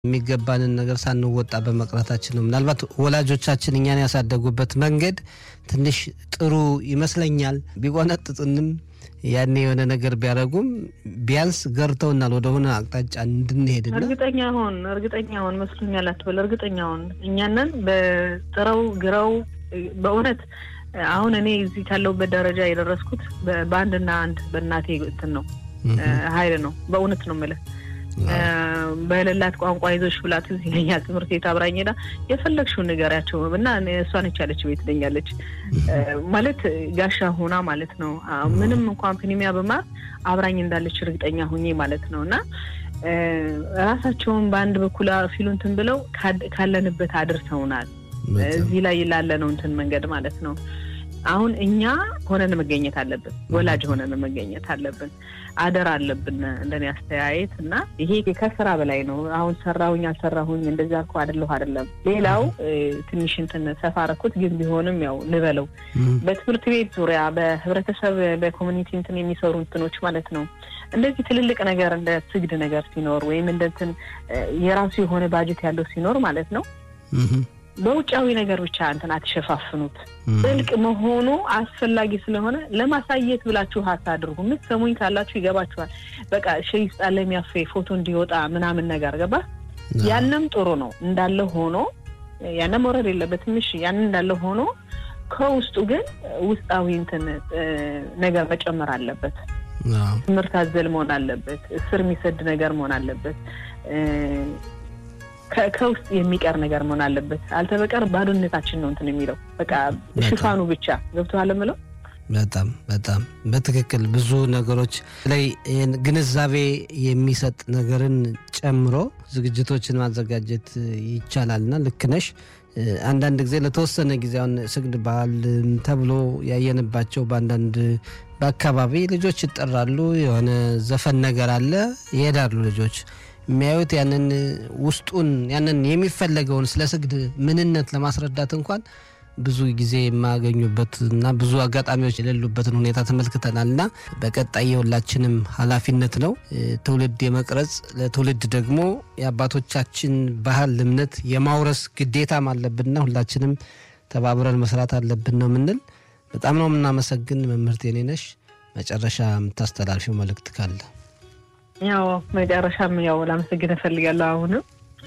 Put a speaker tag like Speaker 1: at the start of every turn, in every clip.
Speaker 1: የሚገባንን ነገር ሳንወጣ በመቅረታችን ነው። ምናልባት ወላጆቻችን እኛን ያሳደጉበት መንገድ ትንሽ ጥሩ ይመስለኛል። ቢቆነጥጡንም ያኔ የሆነ ነገር ቢያደርጉም ቢያንስ ገርተውናል ወደሆነ አቅጣጫ እንድንሄድና
Speaker 2: እርግጠኛ ሆን እርግጠኛ ሆን መስሎኛል አትበል። እርግጠኛ ሆን እኛንን በጥረው ግረው በእውነት አሁን እኔ እዚህ ካለሁበት ደረጃ የደረስኩት በአንድና አንድ በእናቴ እንትን ነው ኃይል ነው። በእውነት ነው የምልህ በሌላት ቋንቋ ይዞሽ ብላት እዚህ ይለኛል። ትምህርት ቤት አብራኝ ሄዳ የፈለግሽውን ንገሪያቸው እና እሷ ነች ያለች ቤት ትለኛለች። ማለት ጋሻ ሆና ማለት ነው። ምንም እንኳን ፕኒሚያ በማር አብራኝ እንዳለች እርግጠኛ ሁኜ ማለት ነው እና ራሳቸውን በአንድ በኩል ፊሉ እንትን ብለው ካለንበት አድርሰውናል። እዚህ ላይ ላለ ነው እንትን መንገድ ማለት ነው። አሁን እኛ ሆነን መገኘት አለብን። ወላጅ ሆነን መገኘት አለብን። አደራ አለብን እንደኔ አስተያየት እና ይሄ ከስራ በላይ ነው። አሁን ሰራሁኝ አልሰራሁኝ እንደዛ እኮ አይደለሁ አይደለም። ሌላው ትንሽ እንትን ሰፋ አደረኩት ግን ቢሆንም ያው ልበለው በትምህርት ቤት ዙሪያ በህብረተሰብ በኮሚኒቲ እንትን የሚሰሩ እንትኖች ማለት ነው እንደዚህ ትልልቅ ነገር እንደ ስግድ ነገር ሲኖር ወይም እንደ እንትን የራሱ የሆነ ባጀት ያለው ሲኖር ማለት ነው በውጫዊ ነገር ብቻ እንትን አትሸፋፍኑት። ጥልቅ መሆኑ አስፈላጊ ስለሆነ ለማሳየት ብላችሁ አታድርጉ። የምትሰሙኝ ካላችሁ ይገባችኋል። በቃ ሸይ ውስጥ አለ የሚያፌ ፎቶ እንዲወጣ ምናምን ነገር ገባ። ያንም ጥሩ ነው እንዳለ ሆኖ ያንም መውረድ የለበትም። እሺ ያንን እንዳለ ሆኖ ከውስጡ ግን ውስጣዊ እንትን ነገር መጨመር አለበት። ትምህርት አዘል መሆን አለበት። ስር የሚሰድ ነገር መሆን አለበት። ከውስጥ የሚቀር ነገር መሆን አለበት። አልተበቀር ባዶነታችን ነው እንትን የሚለው በቃ ሽፋኑ ብቻ ገብቶሃል የምለው
Speaker 1: በጣም በጣም በትክክል ብዙ ነገሮች ላይ ግንዛቤ የሚሰጥ ነገርን ጨምሮ ዝግጅቶችን ማዘጋጀት ይቻላልና ልክ ነሽ። አንዳንድ ጊዜ ለተወሰነ ጊዜ አሁን ስግድ ባህል ተብሎ ያየንባቸው በአንዳንድ በአካባቢ ልጆች ይጠራሉ። የሆነ ዘፈን ነገር አለ፣ ይሄዳሉ ልጆች የሚያዩት ያንን ውስጡን ያንን የሚፈለገውን ስለ ስግድ ምንነት ለማስረዳት እንኳን ብዙ ጊዜ የማያገኙበት እና ብዙ አጋጣሚዎች የሌሉበትን ሁኔታ ተመልክተናል። እና በቀጣይ የሁላችንም ኃላፊነት ነው ትውልድ የመቅረጽ ለትውልድ ደግሞ የአባቶቻችን ባህል እምነት የማውረስ ግዴታም አለብንና ሁላችንም ተባብረን መስራት አለብን ነው የምንል። በጣም ነው የምናመሰግን መምህርት የኔነሽ። መጨረሻ የምታስተላልፊው መልእክት ካለ?
Speaker 2: ያው መጨረሻም ያው ላመሰግን እፈልጋለሁ። አሁንም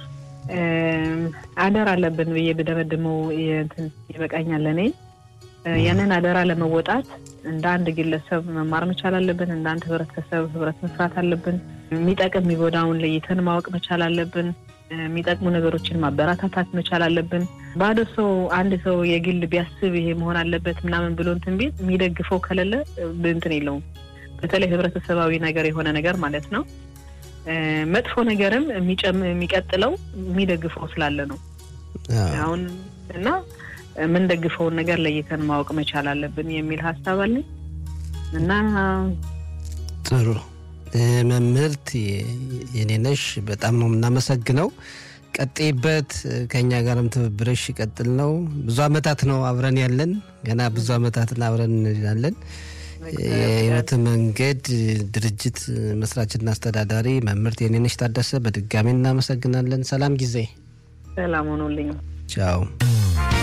Speaker 2: አደራ አለብን ብዬ ብደመድመው እንትን ይበቃኛል። እኔ ያንን አደራ ለመወጣት እንደ አንድ ግለሰብ መማር መቻል አለብን። እንደ አንድ ህብረተሰብ ህብረት መስራት አለብን። የሚጠቅም የሚጎዳውን ለይተን ማወቅ መቻል አለብን። የሚጠቅሙ ነገሮችን ማበረታታት መቻል አለብን። ባዶ ሰው አንድ ሰው የግል ቢያስብ ይሄ መሆን አለበት ምናምን ብሎ እንትን ቤት የሚደግፈው ከሌለ እንትን የለውም። በተለይ ህብረተሰባዊ ነገር የሆነ ነገር ማለት ነው። መጥፎ ነገርም የሚቀጥለው የሚደግፈው ስላለ ነው። አሁን እና የምንደግፈውን ነገር ለይተን ማወቅ መቻል አለብን የሚል ሀሳብ አለኝ እና
Speaker 1: ጥሩ መምህርት የኔነሽ በጣም ነው የምናመሰግነው። ቀጤበት ከኛ ጋርም ትብብርሽ ይቀጥል ነው። ብዙ አመታት ነው አብረን ያለን፣ ገና ብዙ አመታትን አብረን እንላለን። የህይወት መንገድ ድርጅት መስራችና አስተዳዳሪ መምህርት የኔነሽ ታደሰ በድጋሚ እናመሰግናለን። ሰላም ጊዜ።
Speaker 2: ሰላም ሆኖልኝ።
Speaker 1: ቻው